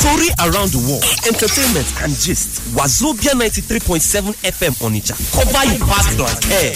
Story around the world, entertainment and gist. Wazobia 93.7 FM Onitsha. Cover your past like air.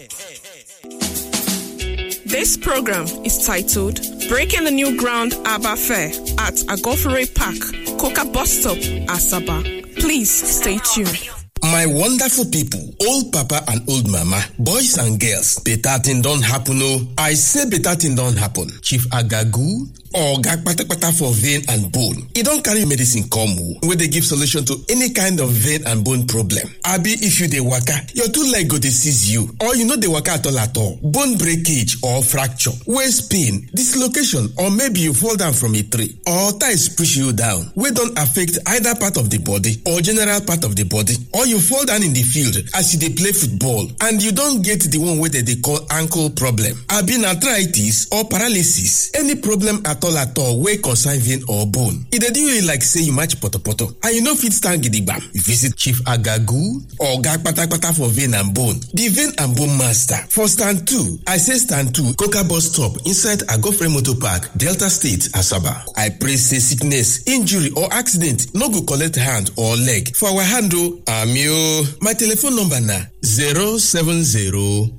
This program is titled Breaking the New Ground Abba Fair at Agofere Park, Coca Bus Stop, Asaba. Please stay tuned. My wonderful people, old papa and old mama, boys and girls, better thing don't happen oh. I say better thing don't happen. Chief Agagu, oga kpatakpata for vein and bone e don carry medicine come o wey dey give solution to any kind of vein and bone problem abi if you dey waka your two leg go dey seize you or you no dey waka at all at all bone breakage or fracture waist pain dislocation or maybe you fall down from a tree or ties push you down wey don affect either part of the body or general part of the body or you fall down in the field as you dey play football and you don get the one wey dem dey call ankle problem abi na arthritis or paralysis any problem at all at all wey concern vein or bone e dey do you like say you match potopoto and you no fit stand gidigbam you visit chief agagu oga kpatakpata for vein and bone the vein and bone master for stand two i say stand two coca bus stop inside agofre motor park delta state asaba i pray say sickness injury or accident no go collect hand or leg for our hand o ami o my telephone number na zero seven zero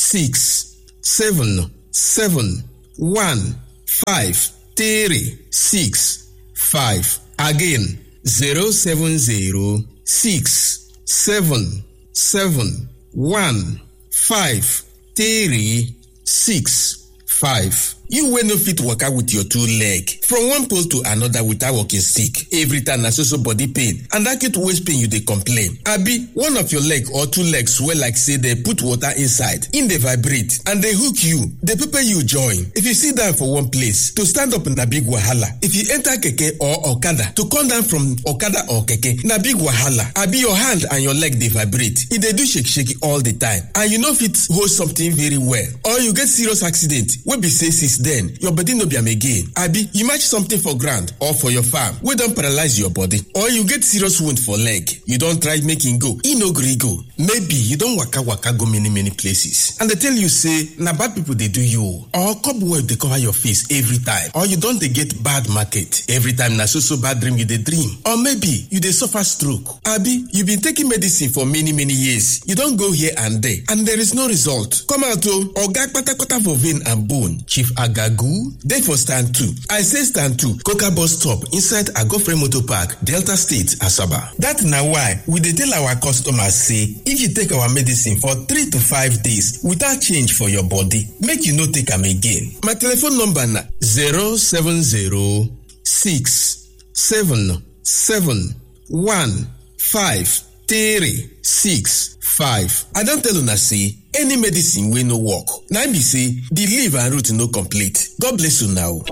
six seven seven one five three six five again zero seven zero six seven seven one five three six five. You wey no fit waka with your two leg from one pole to another without walking stick. Every time na so so body pain and acute waist pain you dey complain. Abi one of your leg or two legs swell like say dey put water inside, im dey vibrate and dey hook you, dey pepper you join. If you sit down for one place, to stand up na big wahala. If you enter keke or okada, to come down from okada or keke na big wahala. Abi your hand and your leg dey vibrate, e dey do shake shake all the time and you no fit hold something very well or you get serious accident wey be say since then your body no be am again abi you match something for ground or for your farm wey don paralyze your body or you get serious wound for leg you don try make e go e no gree go maybe you don waka waka go many many places and dey tell you say na bad people dey do you or cobweb dey cover your face every time or you don dey get bad market every time na so so bad dream you dey dream or maybe you dey suffer stroke abi you been taking medicine for many many years you don go here and there and there is no result come out o oga kpatakpata for vein and bone chief agagu dey for stand two i say stand two coca bus stop inside agofre motor park delta state asaba dat na why we dey tell our customers say if you take our medicine for three to five days without change for your body make you no take am again my telephone number na zero seven zero six seven seven one five three six five i don tell una say any medicine wey no work na im be say the leaf and root no complete god bless una o.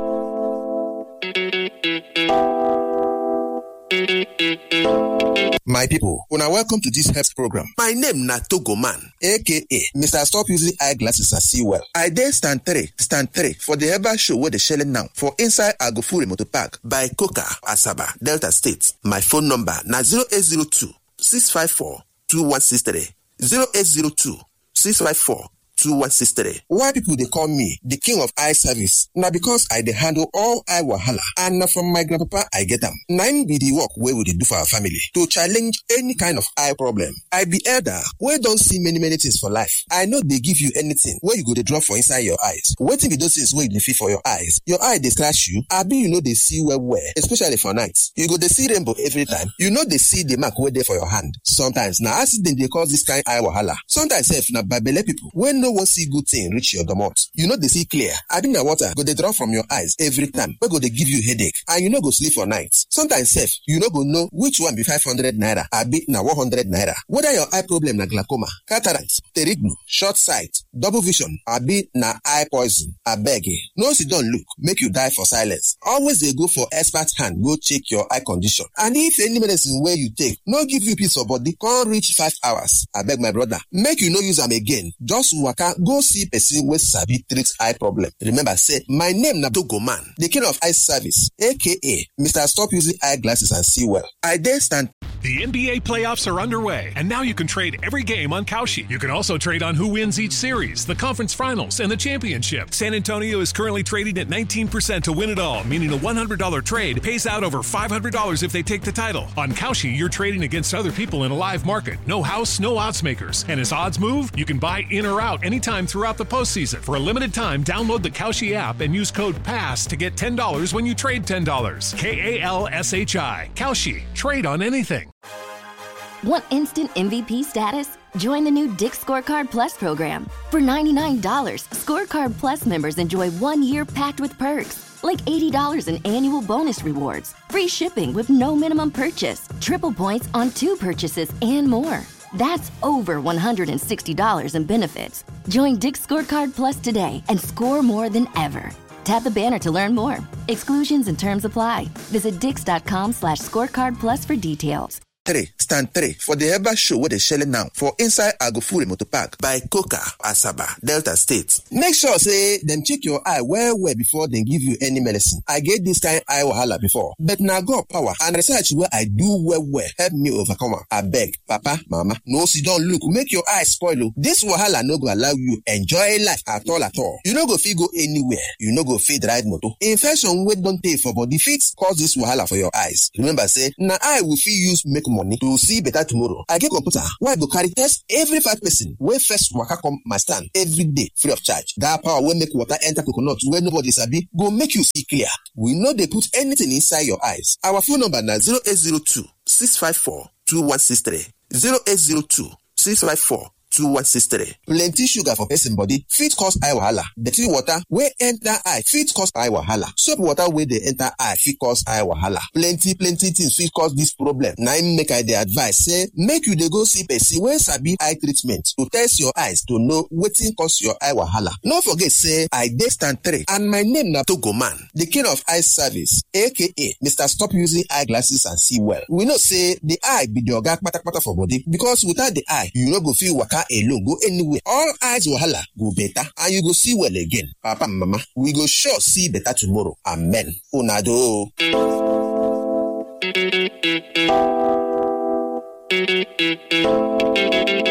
My people, una welcome to this health program. My name na Togo Man, aka Mr. Stop Using Eyeglasses and See Well. I dey stand three, stand three for the herbal show wey dey shele now for inside Agofure Motor Park by Coca, Asaba, Delta State. My phone number na 0802 654 2163 0802 654 2163. Why people dey call me the king of eye service? Na because I dey handle all eye wahala and na from my grandpapa I get am. Na im be the work wey we dey do for our family to challenge any kind of eye problem. I be elder wey don see many many things for life. I no dey give you anything wey you go dey drop for inside your eyes. Wetin be those things wey you dey feel for your eyes? Your eye dey scratch you abi you no dey see well well especially for night. You go dey see rainbow every time. You no dey see the mark wey dey for your hand. Sometimes na accident dey cause this kind eye wahala. Sometimes sef na babele people wey no wan see good thing reach your domot you no dey see clear abi na water go dey drop from your eyes every time wey go dey give you headache and you no go sleep for night sometimes sef you no go know which one be five hundred naira abi na one hundred naira whether your eye problem na glaucoma cataract pterignu short sight double vision abi na eye poison abeg no sit down look make you die for silence always dey go for expert hand go check your eye condition and if any medicine wey you take no give you peace of body come reach five hours abeg my brother make you no use am again just waka go see person wey sabi treat eye problem remember say my name na dogo man the king of eye service aka mr stop using eye glasses and see well i dey stand The NBA playoffs are underway, and now you can trade every game on Kalshi. You can also trade on who wins each series, the conference finals, and the championship. San Antonio is currently trading at 19% to win it all, meaning a $100 trade pays out over $500 if they take the title. On Kalshi, you're trading against other people in a live market. No house, no odds makers. And as odds move, you can buy in or out anytime throughout the postseason. For a limited time, download the Kalshi app and use code PASS to get $10 when you trade $10. K A L S H I. Kalshi. Trade on anything. Want instant MVP status? Join the new Dick Scorecard Plus program. For $99, Scorecard Plus members enjoy one year packed with perks, like $80 in annual bonus rewards, free shipping with no minimum purchase, triple points on two purchases, and more. That's over $160 in benefits. Join Dick Scorecard Plus today and score more than ever. Tap the banner to learn more. Exclusions and terms apply. Visit dix.com slash scorecard plus for details. three stand three for the herbal show wey dey shele now for inside agofure motor park by coca asaba delta state make sure say dem check your eye well well before dem give you any medicine i get this kind eye wahala before but na god power and research wey i do well well help me overcome am abeg papa mama no sidon look make your eye spoil o this wahala no go allow you enjoy life at all at all you no go fit go anywhere you no go fit ride motor infection wey don tey for body fit cause this wahala for your eyes remember say na eye we fit use make money to see better tomorrow. I get computer wey I go carry test every five person wey first waka come my stand every day free of charge. That power wey make water enter coconut wey nobody sabi go make you see clear. We no dey put anything inside your eyes. Our phone number na 0802 654 2163 0802 654 2163. Plenty sugar for person body fit cause eye wahala. Dirty water wey enter eye fit cause eye wahala. Soap water wey dey enter eye fit cause eye wahala. Plenty plenty things fit cause this problem. Na im make I dey advise say make you dey go see person wey sabi eye treatment to test your eyes to know wetin cause your eye wahala. No forget say I dey stand three and my name na Togoman, the king of eye service aka Mr. Stop Using Eyeglasses and See Well. We know say the eye be the oga kpatakpata for body because without the eye you no go fit waka alone go anywhere all eyes wahala go better and you go see well again papa and mama we go sure see better tomorrow amen una do o.